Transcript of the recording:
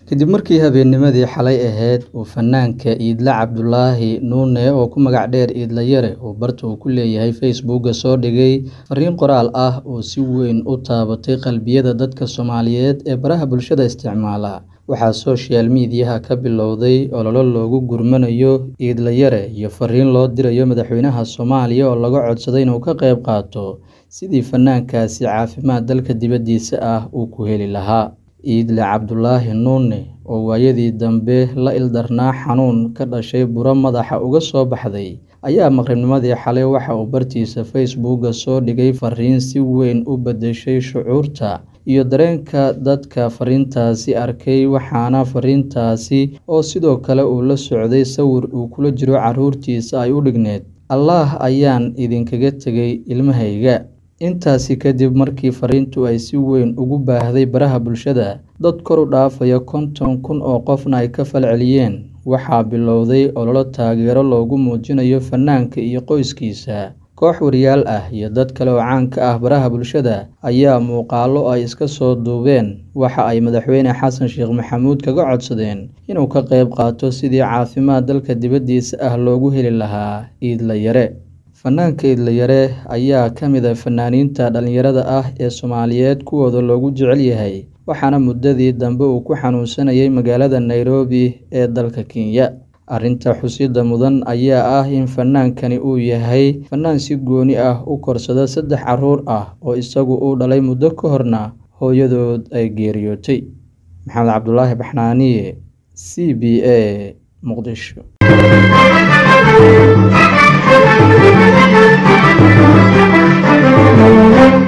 kadib markii habeennimadii xalay ahayd uu fanaanka Iidle Cabdulaahi Nuune oo ku magac dheer Iidle Yare uu barta uu ku leeyahay Facebook soo dhigay fariin qoraal ah oo si weyn u taabatay qalbiyada dadka Soomaaliyeed ee baraha bulshada isticmaala waxaa social media ka bilowday olole loogu gurmanayo Iidle Yare iyo fariin loo dirayo madaxweynaha Soomaaliya oo laga codsaday inuu ka qayb qaato sidii fanaankaasi caafimaad dalka dibadiisa ah uu ku heli lahaa Iidle Cabdulaahi Nuune oo waayadii dambe la ildarnaa xanuun ka dhashay buro madaxa uga soo baxday ayaa maqribnimadii xalay waxa uu bartiisa Facebook soo dhigay fariin si weyn u beddeshay shucuurta iyo dareenka dadka fariintaasi arkay waxaana fariintaasi oo sidoo kale uu la socday sawir uu kula jiro carruurtiisa ay u dhigneyd allaah ayaan idinkaga tegay ilmahayga intaasi kadib markii fariintu ay si weyn ugu baahday baraha bulshada dad kor u dhaafaya konton kun oo qofna ay ka falceliyeen waxaa bilowday olole taageero loogu muujinayo fanaanka iyo qoyskiisa koox wariyaal ah iyo dad kale oo caan ka ah baraha bulshada ayaa muuqaallo ay iska soo duubeen waxa ay madaxweyne xasan sheekh maxamuud kaga codsadeen inuu ka qayb qaato sidii caafimaad dalka dibaddiisa ah loogu heli lahaa Iidle Yare fanaanka Iidle Yare ayaa ka mid ah fanaaniinta dhalinyarada ah ee Soomaaliyeed kuwooda loogu jecel yahay waxaana muddadii dambe uu ku xanuunsanayay magaalada Nairobi ee dalka Kenya arrinta xusidda mudan ayaa ah in fanaankani uu yahay fanaan si gooni ah u korsada saddex carruur ah oo isagu uu dhalay muddo ka horna hooyadood ay geeriyootay maxamed cabdulaahi baxnaaniye c b a muqdisho